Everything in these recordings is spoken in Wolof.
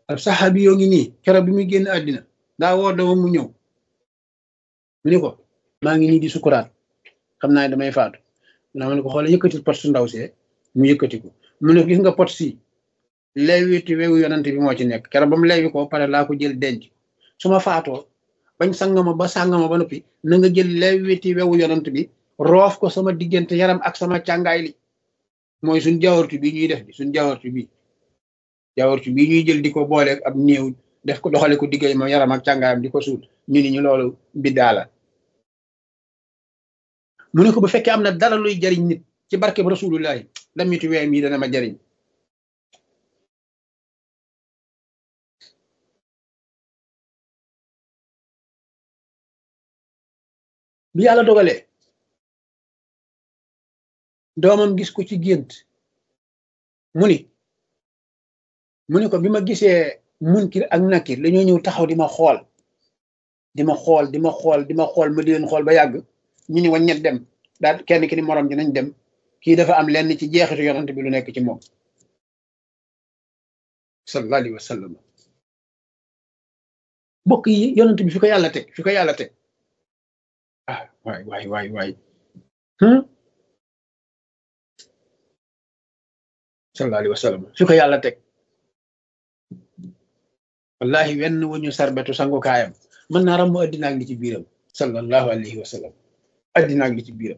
ab saxaabi yoo ngi nii keroog bi muy génn àddina daa woo doomam mu ñëw mu ni ko maa ngi nii di sukuraat xam naa ne damay faatu naa ma ne ko xoole yëkkati pot su ndaw see mu yëkkati ko mu ne gis nga pot si leewiti wewu yonante bi moo ci nekk keroog ba mu leewi ko pare laa ko jël denc su ma faatoo bañ sangama ba sangama ba noppi na nga jël leewiti wewu yonante bi roof ko sama diggante yaram ak sama càngaay li mooy suñ jaawartu bi ñuy def bi suñ jaawartu bi jaawartu bi ñuy jël di ko booleeg ab néew def ko doxale ko diggay ma yaram ak càngaayam di ko suul ñu ni ñu loolu biddaa la mu ne ko bu fekkee am na dara luy jariñ nit ci barkeb rasulullahi lamitu weem yi dana ma jariñ bi yàlla dogalee doomam gis ko ci gént mu ni mu ni ko bi ma gisee munkir ak nakir dañoo ñëw taxaw di ma xool di ma xool di ma xool di ma xool ma di leen xool ba yàgg ñu ni waññet dem daal kenn ki ni morom ji nañ dem kii dafa am lenn ci jeexitu yonante bi lu nekk ci moom sallallahu alayhi wa sallam bokk yi yonante bi fi ko yàlla teg fi ko yàlla teg ah waay waay waay waay sallallahu alayhi wa sallam fi ko yàlla teg wallahi wenn wuñu sarbetu sangukaayam mën naa ram mu addina ak li ci biiram sallallahu alayhi wa sallam addina ak li ci biiram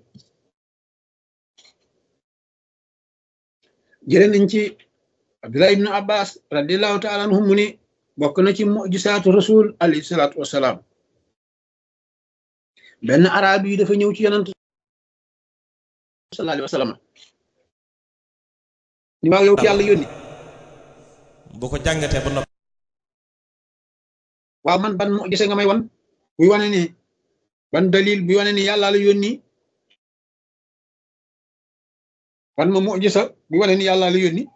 jëlee nañ ci abdullah ibnu abbas radiallahu taala anhum mu ni bokk na ci mujisaatu rasul alayhi salaatu wasalaam benn arab yi dafa ñëw ci yonant sallallahu alayhi wa sallam ni waaw yow ki yàlla yónni bu ko jàngatee ba noppi waaw man ban mujisa nga may wan buy wane ni ban dalil buy wane ni yàlla la yónni wan ma mujisa buy wane ni yàlla la yónni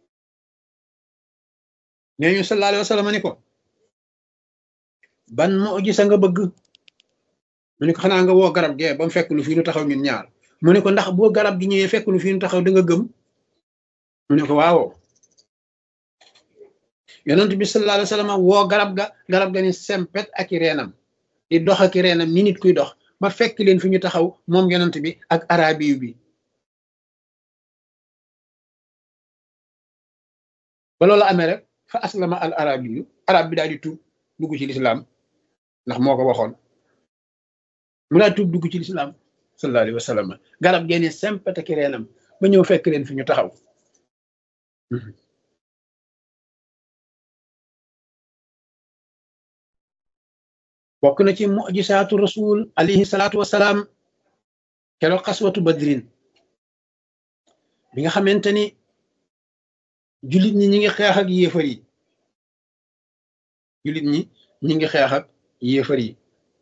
nee ñu sallallahu alayhi wa sallam ni ko ban mujisa nga bëgg mu ne ko xanaa nga woo garab gee ba mu fekk lu fii nu taxaw ñun ñaar mu ne ko ndax boo garab gi ñëwee fekk lu fii nu taxaw da nga gëm mu ne ko waawoo yonent bi sallallahu alayhi wa sallam woo garab ga garab ga ni sempet ak i reenam di dox ak i reenam ni nit kuy dox ba fekk leen fi ñu taxaw moom yonent bi ak arabiyu bi ba loolu amee rek fa aslama al arabiyu arab bi daal di tuub dugg ci lislaam ndax moo ko waxoon mu daal tuub dugg ci lislaam sallallahu alayhi wa sallam garab geeni sempet ak i reenam ba ñëw fekk leen fi ñu taxaw bokk na ci mujisaatu rasul alayhi salaatu wasalaam keroog xaswatu badrin bi nga xamante ni jullit ñi ñi ngi xeex ak yéefar yi jullit ñi ñi ngi xeex ak yéefar yi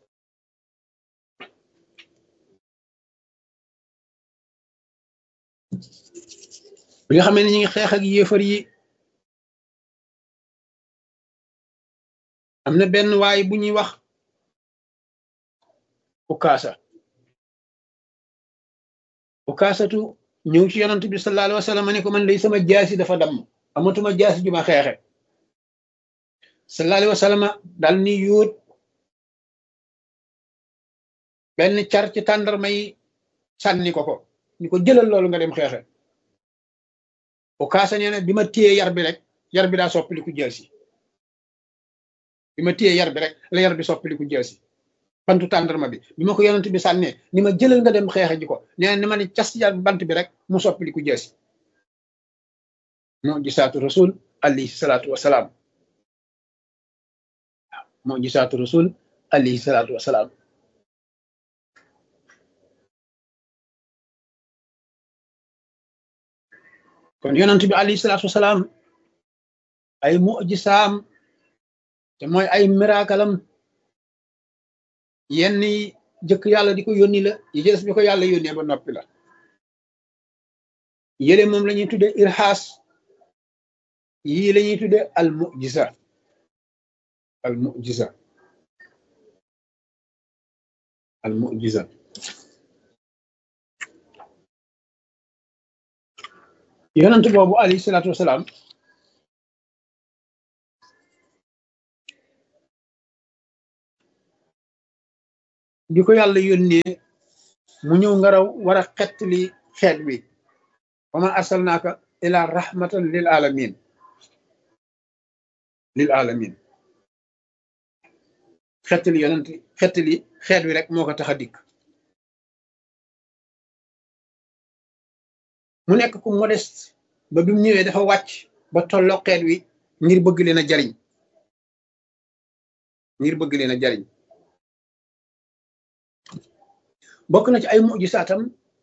bi nga xamee ne ñi ngi xeex ak yéefar yi am na benn waay bu ñuy wax ukaasa ukaasatu ñëw ci yonant bi sallallahu alayhi wa sallam ne ko man day sama jaasi dafa damm amatuma jaasi ju ma xeexe sallallahu alayhi wa sallam daal ni yóot benn car ci tàndarma yi sànni ko ko ni ko jëlal loolu nga dem xeexe ukaasa nee na bi ma téye yar bi rek yar bi daa soppiliku jaasi bi ma téye yar bi rek la yar bi soppiliku jaasi bantu tàndarma bi bi ma ko yonent bi sànnee ni ma jëlal nga dem xeexe ji ko nee na ni ma ni cas yar bant bi rek mu soppiliku jaasi moo gisaatu rasul alayhi salaatu wasalaam waaw moo gisaatu rasul alayhi salaatu wasalaam kon yonent bi alayhi salaatu wasalaam ay mujisaam te mooy ay mirakalam yenn yi jëkk yàlla di ko yónni la yi ci des bi ko yàlla yónnee ba noppi la yële moom la ñuy tudde irxaas yii la ñuy tudde al mujisa al mujisa al mujisa yonent boobu alayhi salaatu wasalaam di ko yàlla yónnee mu ñëw nga raw war a xettali xeet wi wa ma arsalnaaka ila rahmatan lil alamin lil alamin xettali yonent xettali xeet wi rek moo ko tax a dikk mu nekk ku modeste ba bi mu ñëwee dafa wàcc ba tolloo xeet wi ngir bëgg leen a jariñ ngir bëgg leen a jariñ bokk na ci ay mujisaatam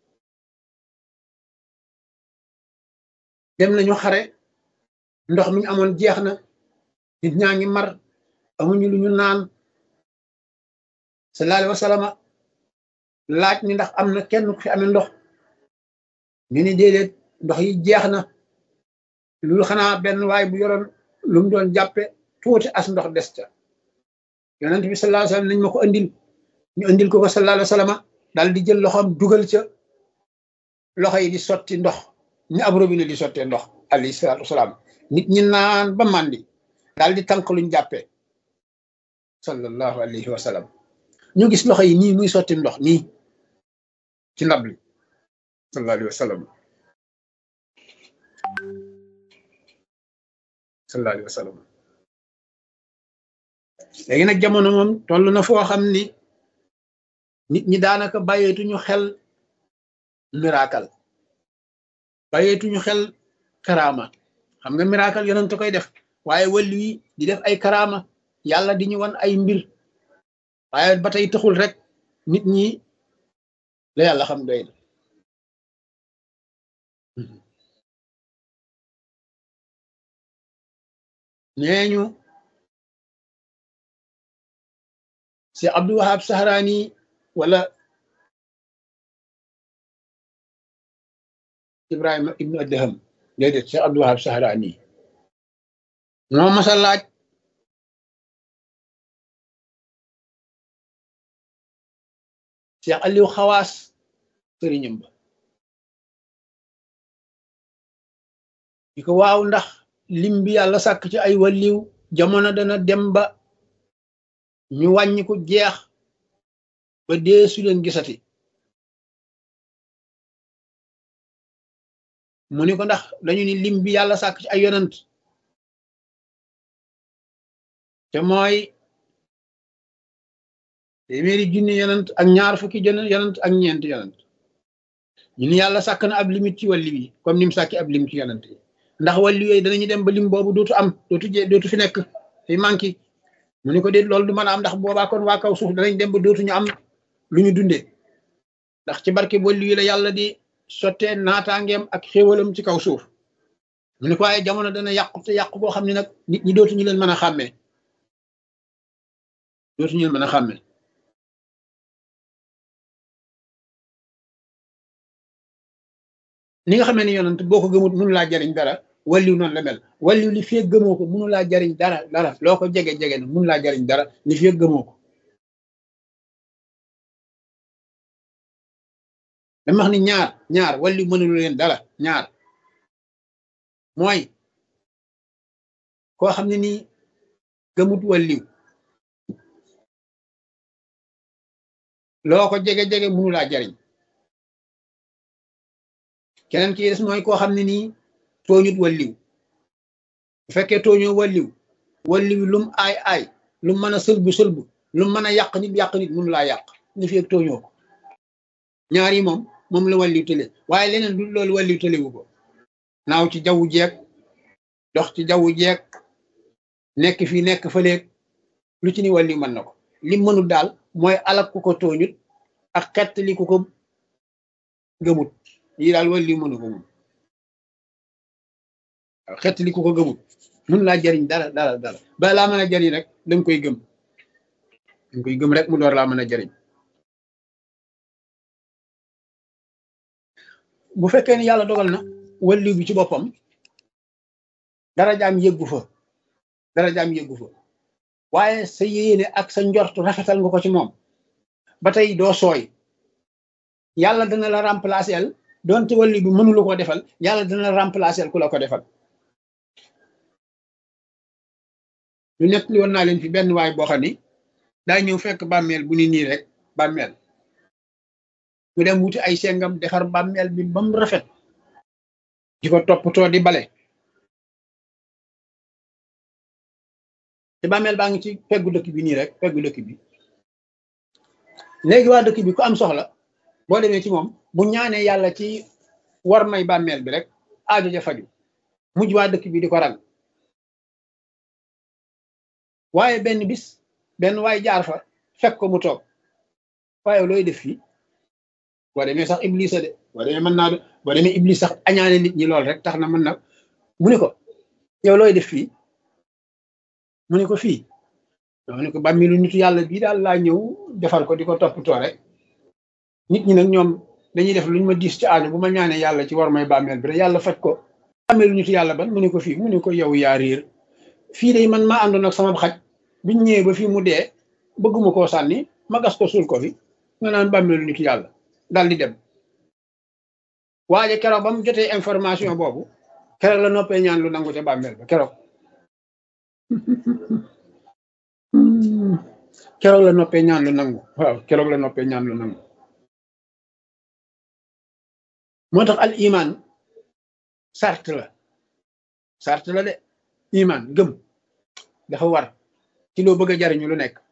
dem nañu xare ndox mi ñu amoon jeex na nit ñaa ngi mar amuñu lu ñu naan sallallahu alayhi wa sallam laaj ni ndax am na kenn ku fi amee ndox ñu ni déedéet ndox yi jeex na loolu xanaa benn waay bu yoroon lu mu doon jàppe tuuti as ndox des ca yonent bi sallallahu alayhi wa sallam nañ ma ko andil ñu andil ko ko sallallahu alayhi wa sallam daal di jël loxoom dugal ca loxo yi di sotti ndox ni ab robinet di sottee ndox alayhi salaatu wasalaam nit ñi naan ba màndi daal di tànk luñ jàppee sallallahu alayhi wa sallam ñu gis loxo yi nii muy sotti ndox nii ci ndab li sallallahu alayhi wa sallam sallallahu alayhi wa sallam léegi nag jamono moom toll na foo xam ni nit ñi daanaka bàyyeetuñu xel miracle bàyyeetuñu xel karaama xam nga miracle yonent koy def waaye wàllu yi di def ay karaama yàlla di ñu wan ay mbir waaye ba tey taxul rek nit ñi la yàlla xam doy na nee ñu si Abdou Wahab Sahrani wala Ibrahima ibnu Adham déedéet si Abdou Wahab Sahrani moo masa laaj Cheikh Aliou Xawaas sëriñam ba di ko waaw ndax lim bi yàlla sàkk ci ay wàlliw jamono dana dem ba ñu wàññi ko jeex ba dee su leen gisati mu ni ko ndax dañu ni lim bi yàlla sàkk ci ay yonant te mooy téeméeri junni yonant ak ñaar fukki yonant ak ñeenti yonant ñu ni yàlla sàkk na ab limite ci wàlli bi comme ni mu sàkki ab lim ci yonant yi ndax wàllu yooyu danañu dem ba lim boobu dootu am dootu jee dootu fi nekk fi manqué mu ni ko déet loolu du mën a am ndax boobaa kon waa kaw suuf danañ dem ba dootuñu am lu ñu dundee ndax ci barke wàllu yi la yàlla di sottee naataangeem ak xéewalam ci kaw suuf mu ni ko waaye jamono dana yàqu te yàqu boo xam ne nag nit ñi dootuñu leen mën a xàmmee dootuñu leen mën a xàmmee ni nga xamee ni yonent boo ko gëmut mënu laa jariñ dara walliw noonu la mel walliw li fee gëmoo ko mënu laa jariñ dara dara loo ko jege jege na mënu laa jariñ dara li fee gëmoo ko dama wax ni ñaar ñaar walliw mënulu leen dara ñaar mooy koo xam ne nii gëmut walliw loo ko jege jege mënu laa jariñ keneen ki des mooy koo xam ne nii tooñut walliw bu fekkee tooñoo walliw walliw lum aay aay lum mën a sëlbu sëlbu lum mën a yàq nit yàq nit mënu laa yàq ni fi ak tooñoo ko ñaar yi moom moom la walliw tële waaye leneen du loolu walliw tëlewu ko naaw ci jawwu jeeg dox ci jawwu jeeg nekk fii nekk fëleeg lu ci ni walliw mën na ko lim mënul daal mooy alak ku ko tooñut ak xett li ku ko gëmut lii daal walliw mënu ko moom waaw xett li ku ko gëmut mun laa jariñ dara dara dara ba laa mën a jariñ rek danga koy gëm danga koy gëm rek mu door laa mën a jariñ bu fekkee ni yàlla dogal na walliw bi ci boppam dara jaam yëggu fa dara jaam yëggu fa waaye sa yéene ak sa njort rafetal nga ko ci moom ba tey doo sooy yàlla dana la remplacer doonte walli bi mënula ko defal yàlla dana la remplacer ku la ko defal lu nekk li woon naa leen fi benn waay boo xam ni daa ñëw fekk bàmmeel bu ni nii rek bàmmeel mu dem wuti ay sengam defar bàmmeel bi ba mu rafet di ko toppatoo di bale te bàmmeel baa ngi ci peggu dëkk bi nii rek peggu dëkk bi léegi waa dëkk bi ku am soxla boo demee ci moom bu ñaanee yàlla ci war may bàmmeel bi rek aajo ja faju mujj waa dëkk bi di ko rang waaye benn bis benn waay jaar fa fekk ko mu toog waaye looy def fii boo demee sax iblis a de boo demee mën naa boo demee iblis sax añaane nit ñi lool rek tax na mën na mu ne ko yow looy def fii mu ne ko fii mu ne ko bàmmilu nitu yàlla bii daal laa ñëw defal ko di ko toppatoo rek nit ñi nag ñoom dañuy def luñ ma diis ci aajo bu ma ñaanee yàlla ci war may bàmmeel bi rek yàlla faj ko bàmmilu nitu yàlla ban mu ne ko fii mu ne ko yow yaa réer fii de man maa àndoon ak sama xaj biñ ñëwee ba fii mu dee bëgguma koo sànni ma gas ko suul ko fi nga naan bàmmeelu nitu yàlla dal di dem waaye keroog ba mu jotee information boobu keroog la noppee ñaan lu nangu ca bàmmeel ba keroog keroog la noppee ñaan lu nangu waaw keroog la noppee ñaan lu nangu moo tax al iman sart la sart la de iman gëm dafa war ci loo bëgg a jariñu lu nekk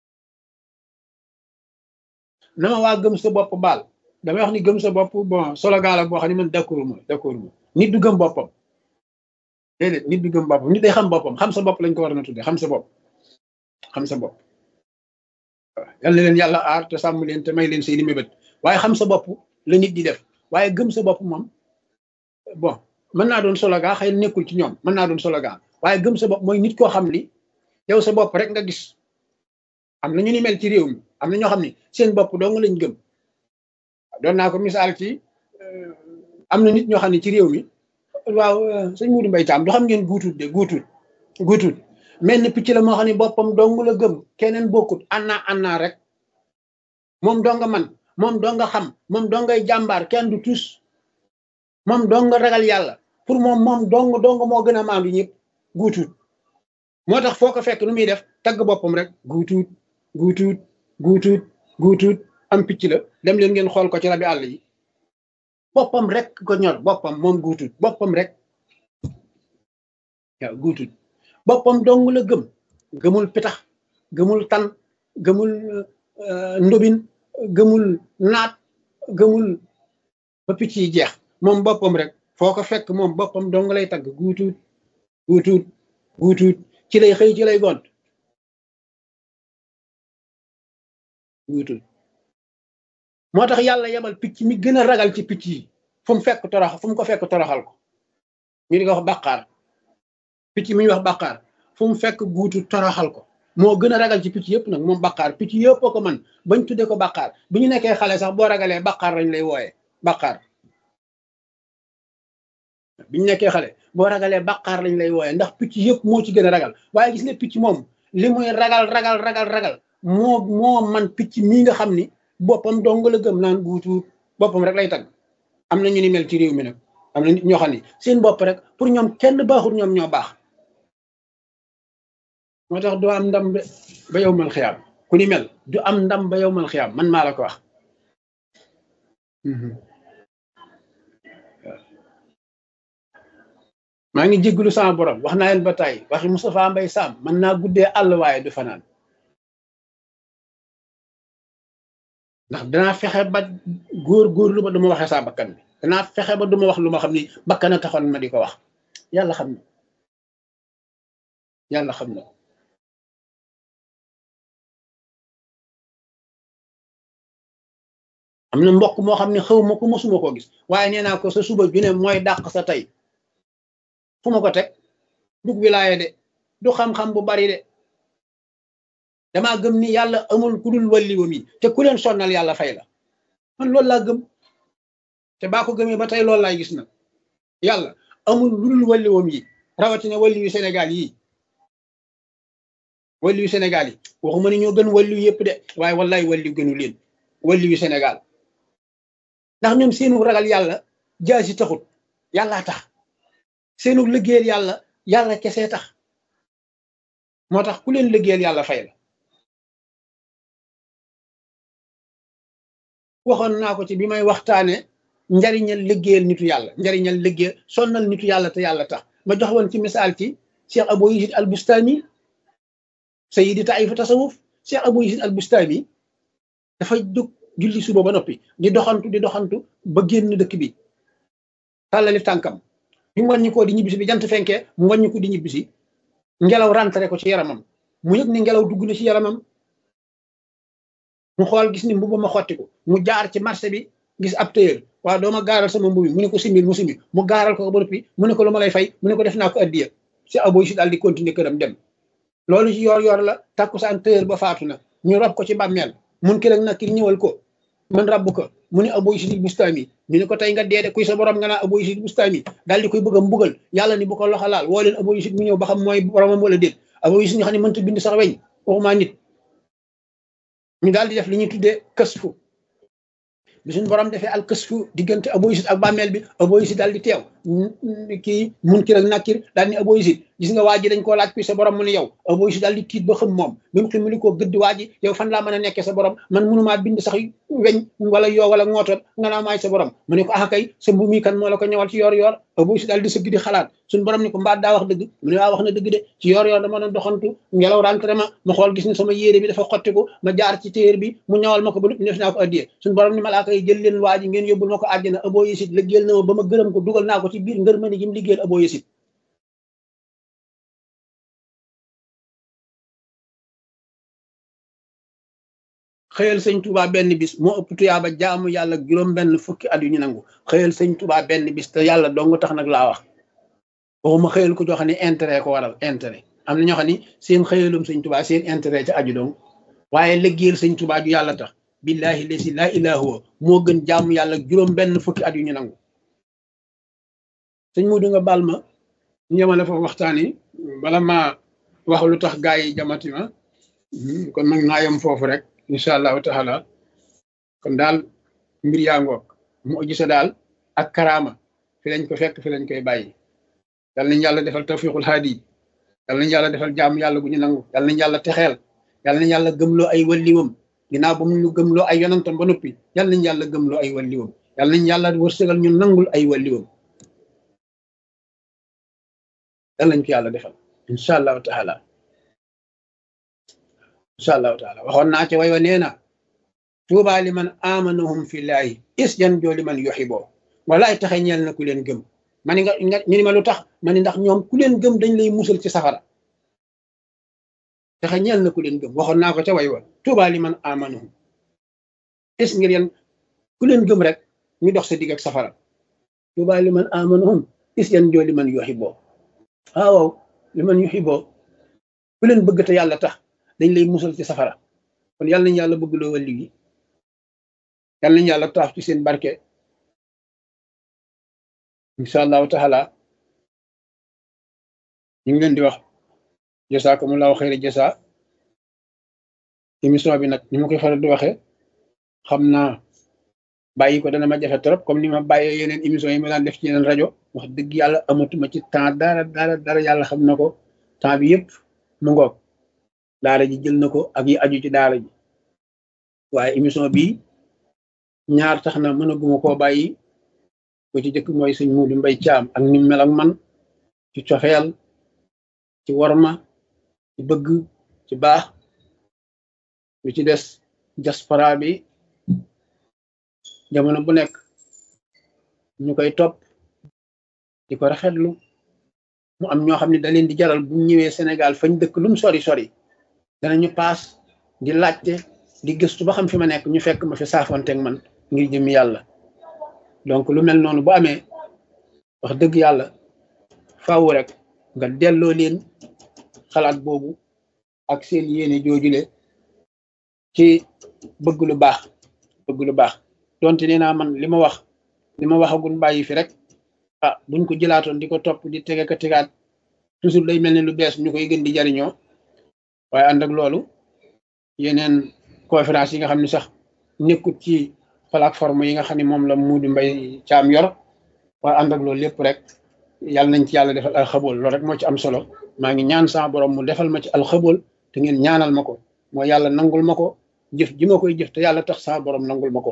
na ma waa gëm sa bopp baal damay wax ni gëm sa bopp bon solo gaala boo xam ne man d'accord ma d'accord ma nit du gëm boppam déedéet nit du gëm boppam nit day xam boppam xam sa bopp lañ ko war na tudde xam sa bopp xam sa bopp waaw yal na leen yàlla aar te sàmm leen te may leen seeni mébét waaye xam sa bopp la nit di def waaye gëm sa bopp moom bon mën naa doon solo gaa xëy nekkul ci ñoom mën naa doon solo gaa waaye gëm sa bopp mooy nit koo xam li yow sa bopp rek nga gis am na ñu ni mel ci réew mi am na ñoo xam ne seen bopp dong lañ gëm doon naa ko misaal ci am na nit ñoo xam ne ci réew mi waaw sëñ Moudou Mbaye Thiam du xam ngeen guutut de guutut guutut mel ni picc la moo xam ne boppam dong la gëm keneen bokkut anna anna rek moom dong man moom dong xam moom dongay jàmbaar kenn du tus moom dong ragal yàlla pour moom moom dong dong moo gën a maandu ñëpp guutut moo tax foo ko fekk nu muy def tagg boppam rek guutut guutut guutut guutut am picc la dem leen ngeen xool ko ci rabi àll yi boppam rek ko ñor boppam moom guutut boppam rek waaw guutut boppam dong la gëm gëmul pitax gëmul tan gëmul ndobin gëmul naat gëmul ba picc yi jeex moom boppam rek foo ko fekk moom boppam dong lay tagg guutut guutut guutut ci lay xëy ci lay gont guutut moo tax yàlla yebal picc mi gën a ragal ci picc yi fu mu fekk torox fu mu ko fekk toroxal ko ñu di ko wax bàqaar picc mi ñuy wax bàqaar fu mu fekk guutu toroxal ko moo gën a ragal ci picc yëpp nag moom bàqaar picc yëpp ko man bañ tuddee ko bàqaar bi ñu nekkee xale sax boo ragalee bàqaar lañ lay wooyee bàqaar bi ñu nekkee xale boo ragalee bàqaar lañ lay wooyee ndax picc yëpp moo ci gën a ragal waaye gis nga picc moom li muy ragal ragal ragal ragal moo moo man picc mii nga xam ni boppam dong la gëm naan guutu boppam rek lay tagg am na ñu ni mel ci réew mi nag am na nit ñoo xam ne seen bopp rek pour ñoom kenn baaxul ñoom ñoo baax moo tax doo am ndam ba yow mal xiyaam ku ni mel du am ndam ba yow mal xiyaam man maa la ko wax maa ngi jégglu sama borom wax naa leen ba tey waxi Moustapha Mbay Sam mën naa guddee àll waaye du fanaan ndax danaa fexe ba góor góor lu ma du ma waxee saa bakkan bi danaa fexe ba du ma wax lu ma xam ni bakkan a taxoon ma di ko wax yàlla xam na yàlla xam na am na mbokk moo xam ne xaw ma ko mosuma koo gis waaye nee naa ko sa suba ju ne mooy dàq sa tey fu ma ko teg dug wilaaye de du xam-xam bu bari de damaa gëm ni yàlla amul ku dul walliwam yi te ku leen sonnal yàlla fay la man loolu laa gëm te baa ko gëmee ba tey loolu laay gis nag yàlla amul lu dul walliwam yi rawatina walli yu Sénégal yii walli yu Sénégal yi waxuma ni ñoo gën walli yu yëpp de waaye wallaay walli gënu leen walli yu Sénégal ndax ñoom seenu ragal yàlla jaasi taxut yàllaa tax seenu liggéeyal yàlla yàlla kese tax moo tax ku leen liggéeyal yàlla fay la waxoon naa ko ci bi may waxtaane njariñal liggéeyal nitu yàlla njariñal liggéeyal sonnal nitu yàlla te yàlla tax ma jox woon ci misaal ci cheikh abou yazid al bustami sayidi taifa tasawuf cheikh abou yazid al bustami dafa jóg julli suba ba noppi di doxantu di doxantu ba génn dëkk bi tàllali tànkam bi mu wàññi koo di ñibbisi bi jant fenkee mu wàññi ko di ñibbisi ngelaw rentré ko ci yaramam mu yëg ni ngelaw dugg na ci yaramam mu xool gis ni mbubu ma xottiku mu jaar ci marché bi gis ab téyër waaw doo ma gaaral sama mbubi mu ne ko simbil mu simbi mu gaaral ko ba noppi mu ne ko lu ma lay fay mu ne ko def naa ko addiya si aboy si daal di continuer këram dem loolu ci yor yor la takkusaan téyër ba faatu na ñu rob ko ci bàmmeel mun ki rek nag ki ñëwal ko man rabbu ko mu ne aboy si bustaami ñu ne ko tey nga deede kuy sa borom nga naa aboy si bustaami daal di koy bëgg a mbugal yàlla ni bu ko loxo laal woo leen aboy si mu ñëw ba xam mooy boromam wala déet aboy si nga xam ne mënta bind sax weñ waxumaa nit ñu daal di def li ñuy tuddee kësfu bi suñu borom defee al kësfu diggante aboyisit ak bàmmeel bi aboyisit daal di teew kii munkir ak nakir daal ni aboyisit gis nga waa ji dañ koo laaj kuy sa borom mu ne yow aboyisit daal di tiit ba xam moom bi mu ximali koo gëdd waa ji yow fan laa mën a nekkee sa borom man mënumaa bind sax weñ wala yoo wala ngootoon nga naa maay sa borom mu ne ko ah kay sa mbu mi kan moo la ko ñëwal ci yoor yoor aboyisit daal di sëgg di xalaat suñu borom ni ko mbaat daa wax dëgg mu ne waa wax na dëgg de ci yoor yoor dama doon doxantu ngelaw rentré ma ma xool gis ni sama yére bi dafa xottiku ma jaar ci téer bi mu ñawal ma ko ba lépp def naa ko addiyee suñu borom ni malaaka yi jël leen waa ji ngeen yóbbul ma ko àjjana abo yesit liggéeyal na ma ba ma gërëm ko dugal naa ko ci biir ngër ma ni gi mu liggéeyal abo yesit xëyal sëñ Touba benn bis moo ëpp tuyaaba jaamu yàlla juróom benn fukki at yu ñu nangu xëyal sëñ Touba benn bis te yàlla dong tax nag laa wax waxuma xëyal ko joo xam ne intérêt ko waral intérêt am na ñoo xam ne seen xëyalum sëñ Touba seen intérêt ca aju dong waaye liggéeyal sëñ Touba ju yàlla tax billahi lesi laa ilaaha huwa moo gën jaamu yàlla juróom benn fukki at yu ñu nangu sëñ Mudu nga baal ma ñu yemale foofu waxtaan yi bala ma wax lu tax gaa yi jamati ma kon nag naa yem foofu rek incha allahu taala kon daal mbir yaa ngoog mu gisa daal ak karaama fi lañ ko fekk fi lañ koy bàyyi yal nañ yàlla defal tawfiqul haadi yal nañ yàlla defal jaamu yàlla gu ñu nangu yal nañ yàlla texeel yal nañ yàlla gëmloo ay walliwam ginnaaw ba mu ñu gëmloo ay yonantam ba noppi yal nañ yàlla gëmloo ay walliwam yal nañ yàlla wërsëgal ñu nangul ay walliwam yal nañ ko yàlla defal incha allahu taala incha allahu taala waxoon naa ci way wa nee na tuuba li man amanahum fillahi is jan joo li man yuxiboo walaay taxe ñeel na ku leen gëm ma ni nga nga ñu ni ma lu tax ma ni ndax ñoom ku leen gëm dañ lay musal ci safara taxe ñeel na ku leen gëm waxoon naa ko ca way wa tuuba li man amanahum is ngir yan ku leen gëm rek ñu dox sa digg ak safara tuuba li man amanahum is yan joo li man yuxiboo waaw li man yuxiboo ku leen bëgg te yàlla tax dañ lay musal ci safara kon yàlla nañ yàlla bëgg loo wàlli gi yàlla nañ yàlla taaf ci seen barke incha allahu taala ñu ngi leen di wax jasaakumullahu xayra jasa émission bi nag ni ma koy faral di waxee xam naa bàyyi ko dana ma jafe trop comme ni ma bàyyee yeneen émission yi ma daan def ci yeneen rajo wax dëgg yàlla amatuma ci temps dara dara dara yàlla xam na ko temps bi yëpp mu ngoog daara ji jël na ko ak yi aju ci daara ji waaye émission bi ñaar tax na mënaguma koo bàyyi ko ci jëkk mooy sëñ Muudu Mbay Caam ak ni mel ak man ci cofeel ci worma ci bëgg ci baax lu ci des diaspora bi jamono bu nekk ñu koy topp di ko rafetlu mu am ñoo xam ne da leen di jaral bu ñëwee Sénégal fañ dëkk lum sori sori danañu paas di laajte di gëstu ba xam fi ma nekk ñu fekk ma fi saafonteeg man ngir jëmi yàlla donc lu mel noonu bu amee wax dëgg yàlla faaw rek nga delloo leen xalaat boobu ak seen yéene joojule ci bëgg lu baax bëgg lu baax donte nee naa man li ma wax li ma waxagul bàyyi fi rek ah buñ ko jëlaatoon di ko topp di tege ka tegaat toujours day mel ne lu bees ñu koy gën di jariñoo waaye ànd ak loolu yeneen conférence yi nga xam ne sax nekkut ci plateforme yi nga xam ne moom la Muudu Mbay Caam yor waaye ànd ak loolu lépp rek yàlla nañ ci yàlla defal alxabool loolu rek moo ci am solo maa ngi ñaan sama borom mu defal ma ci alxabool te ngeen ñaanal ma ko mooy yàlla nangul ma ko jëf ji ma koy jëf te yàlla tax sama borom nangul ma ko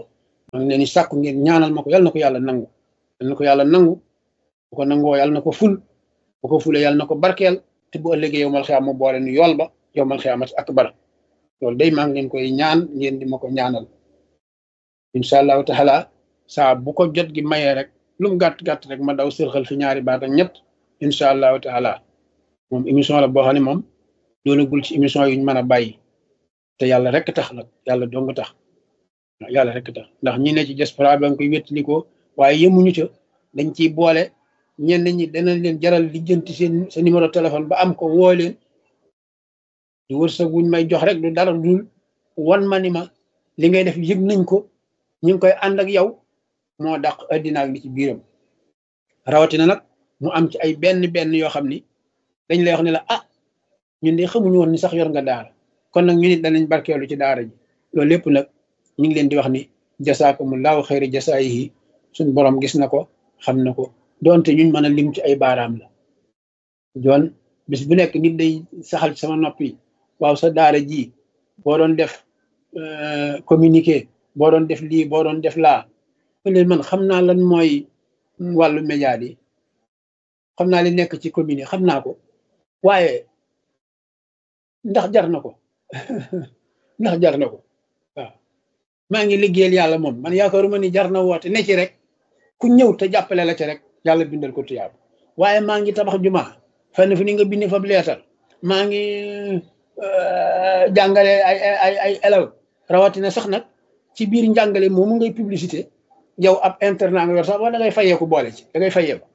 maa ngi leen di sàkku ngeen ñaanal ma ko yàlla na ko yàlla nangu yàlla na ko yàlla nangu bu ko nangoo yàlla na ko ful bu ko fulee yàlla na ko barkeel te bu ëllëgee yow mal xiyaam mu boole nu yool ba yow mal xiyaamat akbar loolu day maa ngi leen koy ñaan ngeen di ma ko ñaanal incha allahu taala saa bu ko jot gi mayee rek lu mu gàtt gàtt rek ma daw sërxal fi ñaari baat ak ñett incha allahu taala moom émission la boo xam ne moom doonagul ci émission yuñ mën a bàyyi te yàlla rek tax nag yàlla dong tax yàlla rek tax ndax ñi ne ci diaspora ba nga koy wéttali ko waaye yemuñu ca dañ ciy boole ñenn ñi danañ leen jaral lijjanti seen sa numéro téléphone ba am ko woo leen du wërsëg wuñ may jox rek du dara dul wan ma ni ma li ngay def yëg nañ ko ñu ngi koy ànd ak yow moo dàq addina ak li ci biiram rawatina nag mu am ci ay benn benn yoo xam ni dañ lay wax ne la ah ñun de xamuñu woon ni sax yor nga daara kon nag ñu nit danañ barkeelu ci daara ji loolu lépp nag ñu ngi leen di wax ni jasaakumullahu xayri jasaayihi suñ borom gis na ko xam na ko doonte ñuñ mën a lim ci ay baaraam la joon bis bu nekk nit day saxal ci sama nopp yi waaw sa daara ji boo doon def communiqué boo doon def lii boo doon def laa leen man xam naa lan mooy wàllu média yi xam naa li nekk ci commune yi xam naa ko waaye ndax jar na ko ndax jar na ko waaw maa ngi liggéeyal yàlla moom man yaakaaruma ni jar na woote ne ci rek ku ñëw te jàppale la ci rek yàlla bindal ko tuyaab waaye maa ngi tabax juma fenn fu ni nga bind fa leetar maa ngi jàngale ay ay ay élèves rawatina sax nag ci biir njàngale moomu ngay publicité yow ab internat nga yor sax wala da ngay fayeeku boole ci da ngay fayeeku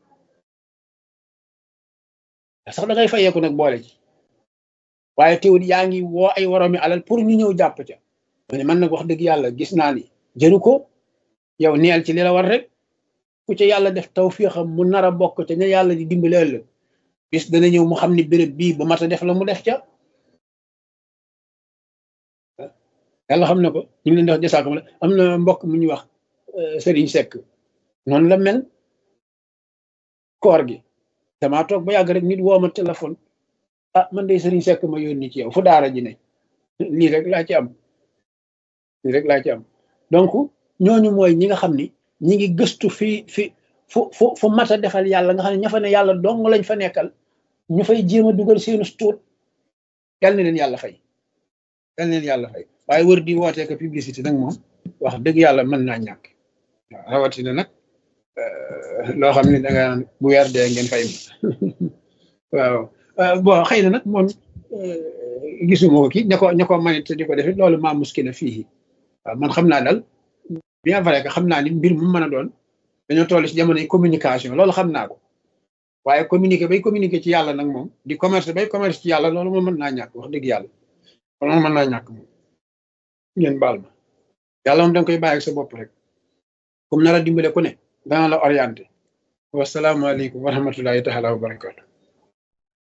sax da ngay fayeeku nag boole ci waaye teewul yaa ngi woo ay waroomi alal pour ñu ñëw jàpp ca ma ne man nag wax dëgg yàlla gis naa ni jëru ko yow neel ci li la war rek ku ca yàlla def tawfiixam mu nar a bokk ca ne yàlla di dimbali ëllëg bis dana ñëw mu xam ni béréb bii bu mat a def la mu def ca yàlla xam na ko ñu ngi leen di wax jasaakum la am na mbokk mu ñuy wax Serigne Seck noonu la mel koor gi damaa toog ba yàgg rek nit woo ma téléphone ah man de Serigne Seck ma yónni ci yow fu daara ji ne lii rek laa ci am lii rek laa ci am donc ñooñu mooy ñi nga xam ni ñi ngi gëstu fi fi fu fu fu mat a defal yàlla nga xam ne ña fa ne yàlla dong lañ fa nekkal ñu fay jéem a dugal seenu tuut yal na leen yàlla fay yal na leen yàlla fay waaye wër di wootee ko publicité nag moom wax dëgg yàlla mën naa ñàkk waaw rawatina nag loo xam ne da nga bu weer dee ngeen fay waaw bon xëy na nag moom gisuma ko kii ña ko ña ko manit di ko defit loolu maa muskila fii waaw man xam naa daal bien vrai que xam naa ni mbir mu mën a doon dañoo toll ci jamonoy communication loolu xam naa ko waaye communiquer bay communiquer ci yàlla nag moom di commerce bay commerce ci yàlla loolu moom mën naa ñàkk wax dëgg yàlla loolu moom mën naa ñàkk moom ngeen baal ma yàlla moom danga koy bàyyi ak sa bopp rek comme nar a dimbale ku ne dana la orienté wasalaamaaleykum wa rahmatullahi taala wa barakatu